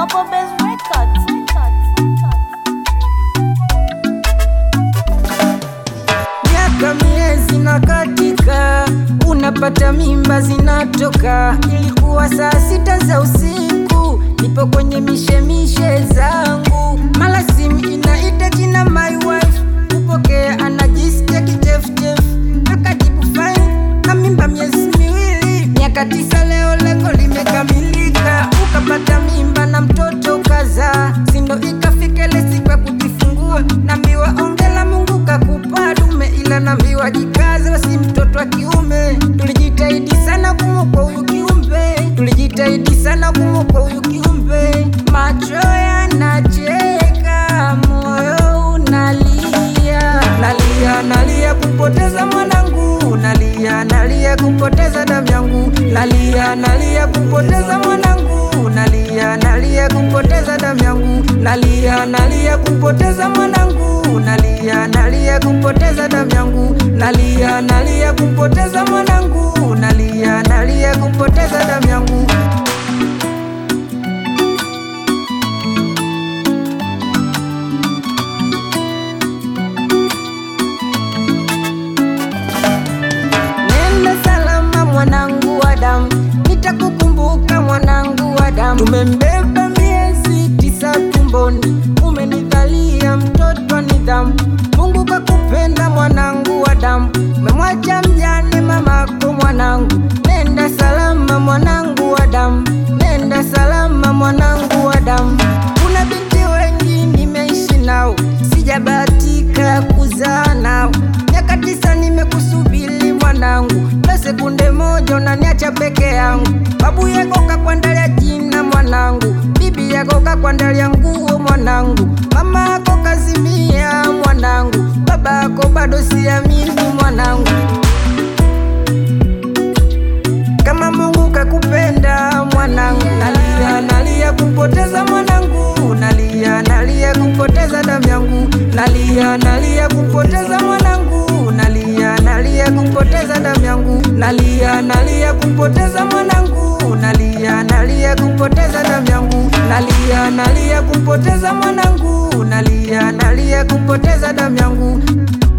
Double Bass Records. miaka miezi na katika, unapata mimba zinatoka. Ilikuwa saa sita za usiku, nipo kwenye mishemishe zangu, mala simu inaita jina my wife, kupokea anajisikia kichefuchefu, akajibu fine, na mimba miezi miwili, miaka tisa, leo lengo limekamilika, ukapata mimba na mtoto kaza, sindo ikafika ile siku ya kujifungua, nambiwa ongela Mungu kakupa dume, ila nambiwa jikaze, wasi mtoto wa kiume. Tulijitahidi sana kumwokoa huyu kiumbe, tulijitahidi sana kumwokoa huyu kiumbe. Macho yanacheka, moyo unalia, nalia nalia kumpoteza mwanangu, nalia nalia kumpoteza damu yangu, nalia nalia kumpoteza mwanangu, nalia nalia kumpoteza damu yangu, nalia nalia kumpoteza mwanangu, nalia nalia kumpoteza damu yangu, nalia nalia kumpoteza mwanangu, nalia nalia kumpoteza damu yangu. Nenda salama mwanangu wa damu, nitakukumbuka mwanangu wa damu. Tumembeba miezi tisa tumboni, umenidhalia mtoto wa nidhamu. Mungu kakupenda mwanangu wa damu, umemwacha mjane mamako mwanangu. Nenda salama mwanangu wa damu, nenda salama mwanangu wa damu. Kuna binti wengi nimeishi nao, sijabahatika kuzaa nao. Miaka tisa nimekusubiri mwanangu, na sekunde moja unaniacha peke yangu. Babu yako kakwandalia jina mwanangu, bibi yako kakwandalia nguo mwanangu, mama yako kazimia mwanangu, baba yako bado siamini mwanangu. Kama Mungu kakupenda mwanangu, nalia nalia kumpoteza mwanangu, nalia nalia kumpoteza damu yangu, nalia nalia kumpoteza mwanangu, nalia nalia kumpoteza damu yangu, nalia nalia kumpoteza mwanangu, nalia nalia kumpoteza damu yangu, nalia nalia kumpoteza mwanangu, nalia nalia kumpoteza damu yangu.